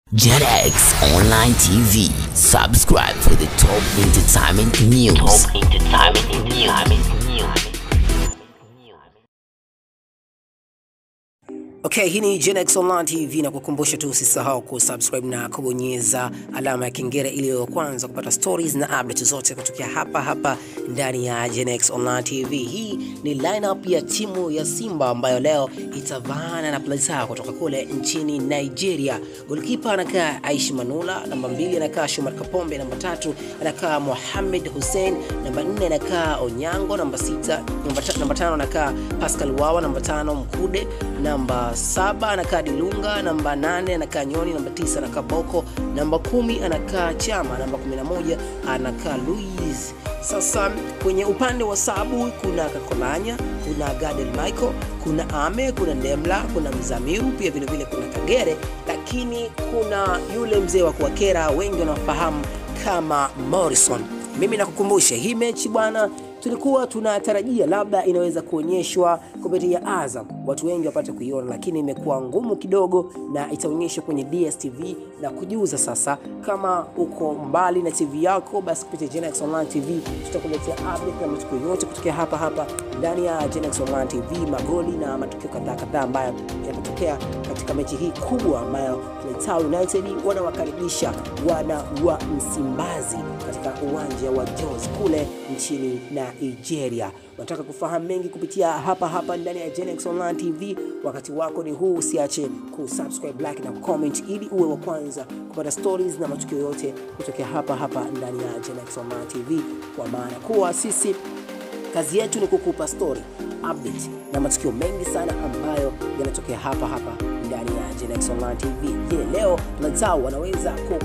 JetX Online TV. Subscribe for the top entertainment news. Top entertainment news. Okay, hii ni Genex Online TV na kukumbusha tu usisahau kusubscribe na kubonyeza alama ya kengele ili wa kwanza kupata stories na update zote kutokea hapa hapa ndani ya Genex Online TV. Hii ni lineup ya timu ya Simba ambayo leo itavaana na Plaza kutoka kule nchini Nigeria. Goalkeeper anakaa Aishi Manula, namba mbili anakaa Shomar Kapombe, namba tatu anakaa Mohamed Hussein, namba nne anakaa Onyango, namba sita, namba, ta, namba tano anakaa Pascal Wawa, namba tano Mkude, namba saba anakaa Dilunga, namba nane anakaa Nyoni, namba tisa anakaa Boko, namba kumi anakaa Chama, namba kumi na moja anakaa Luis. Sasa kwenye upande wa sabu kuna Kakolanya, kuna Gadel Michael, kuna Ame, kuna Ndemla, kuna Mzamiru, pia vile vile kuna Kagere, lakini kuna yule mzee wa kuwakera wengi wanafahamu kama Morrison. Mimi nakukumbusha hii mechi bwana, tulikuwa tunatarajia labda inaweza kuonyeshwa kupitia Azam, watu wengi wapate kuiona, lakini imekuwa ngumu kidogo, na itaonyeshwa kwenye DStv na kujuza sasa. Kama uko mbali na TV yako, basi kupitia Genex Online TV tutakuletea update na matukio yote kutokea hapa hapa ndani ya Genex Online TV, magoli na matukio kadhaa kadhaa ambayo yatatokea katika mechi hii kubwa ambayo Town United wanawakaribisha wana wa Msimbazi katika uwanja wa Jos kule nchini Nigeria. Unataka kufahamu mengi kupitia hapa hapa ndani ya Genex Online TV, wakati wako ni huu. Usiache kusubscribe, like na comment ili uwe wa kwanza kupata stories na matukio yote kutokea hapa hapa ndani ya Genex Online TV, kwa maana kuwa sisi kazi yetu ni kukupa story update na matukio mengi sana ambayo yanatokea hapa hapa ndani ya Genex Online TV. Je, leo Lazao wanaweza ku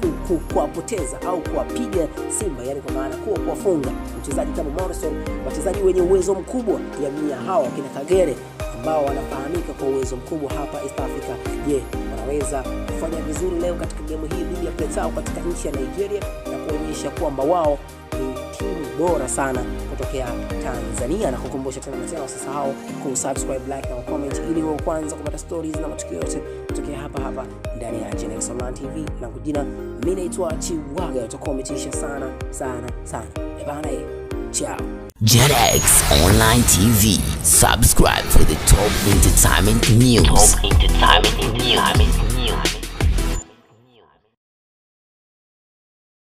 kuwapoteza au kuwapiga Simba, yani kwa maana kuwa kuwafunga mchezaji kama Morrison, wachezaji wenye uwezo mkubwa jamii ya hawa kina Kagere ambao wanafahamika kwa uwezo mkubwa hapa East Africa. Je, wanaweza kufanya vizuri leo katika gemu hii dhidi ya Plateau katika nchi ya Nigeria na kuonyesha kwamba wao ni timu bora sana kutokea Tanzania, na kukumbusha tena tena, usisahau kusubscribe, like na comment ili uwe kwanza kupata stories na matukio yote kutokea hapa hapa ndani ya Genex Online TV. Na kujina mimi naitwa Chiwaga, utakuwa umetisha sana sana sana bana. Ciao. JetX Online TV. Subscribe for the top entertainment news. Top entertainment news.